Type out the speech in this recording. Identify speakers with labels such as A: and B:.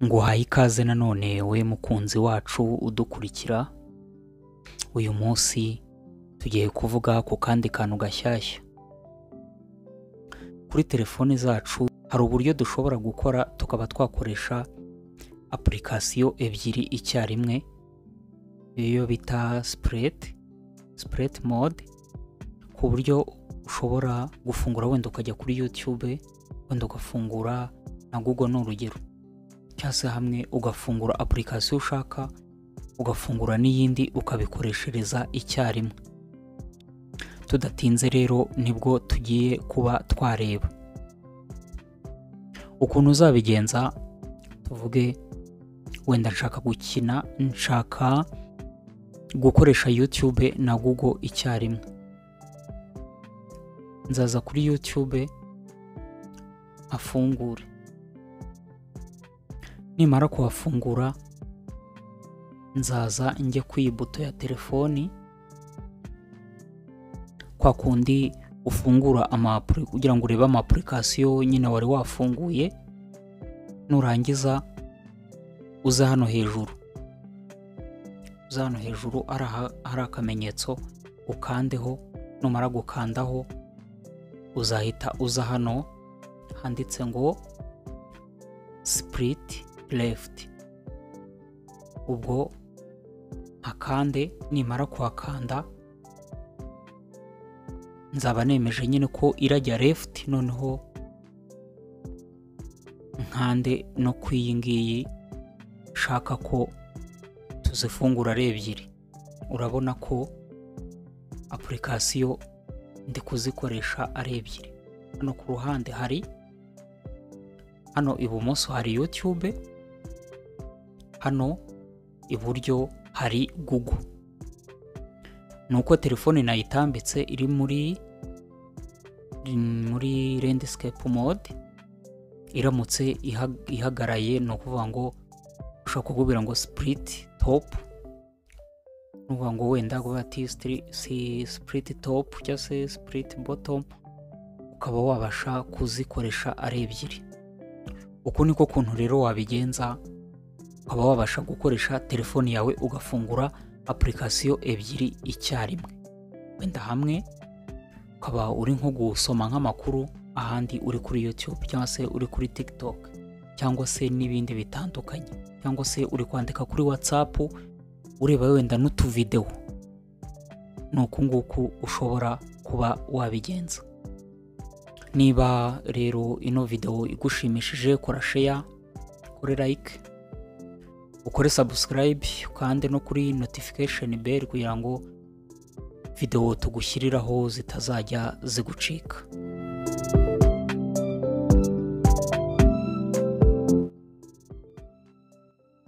A: nguhaye ikaze nanone we mukunzi wacu udukurikira uyu munsi tugiye kuvuga ku kandi kantu gashyashya kuri telefone zacu hari uburyo dushobora gukora tukaba twakoresha apurikasiyo ebyiri icyarimwe iyo bita sipurete sipurete mode ku buryo ushobora gufungura wenda ukajya kuri yutube wenda ugafungura na google ni urugero cyangwa se hamwe ugafungura apurikasiyo ushaka ugafungura n'iyindi ukabikoreshereza icyarimwe tudatinze rero nibwo tugiye kuba twareba ukuntu uzabigenza tuvuge wenda nshaka gukina nshaka gukoresha yutube na google icyarimwe nzaza kuri yutube afungure nimara kuhafungura nzaza njye ku ibuto ya telefoni kwa kundi ufungura amapuri kugira ngo urebe amapurikasiyo nyine wari wafunguye nurangiza uza hano hejuru uza hano hejuru ari aha- hari akamenyetso ukandeho numara gukandaho uzahita uza hano handitse ngo sipuriti lefuti ubwo akande nimara kuhakanda nzaba nemeje nyine ko irajya lefuti noneho nkande no ku iyi ngiyi nshaka ko tuzifungura ari ebyiri urabona ko apurikasiyo ndi kuzikoresha ari ebyiri hano ku ruhande hari hano ibumoso hari yutube hano iburyo hari google ni uko telefone nayitambitse iri muri muri landscape mode iramutse iha- ihagaraye ni ukuvuga ngo ushobora kukubwira ngo split top ni ukuvuga ngo wenda kuba ati stri- si split top cyangwa se split bottom ukaba wabasha kuzikoresha ari ebyiri uku niko kuntu rero wabigenza ukaba wabasha gukoresha telefoni yawe ugafungura apurikasiyo ebyiri icyarimwe wenda hamwe ukaba uri nko gusoma nk'amakuru ahandi uri kuri YouTube cyangwa se uri kuri TikTok cyangwa se n'ibindi bitandukanye cyangwa se uri kwandika kuri WhatsApp ureba wenda n'utuvidewo ni uku nguku ushobora kuba wabigenza niba rero ino videwo igushimishije kora share kuri like ukore subscribe ukande no kuri notification bell kugira ngo video tugushyiriraho zitazajya zigucika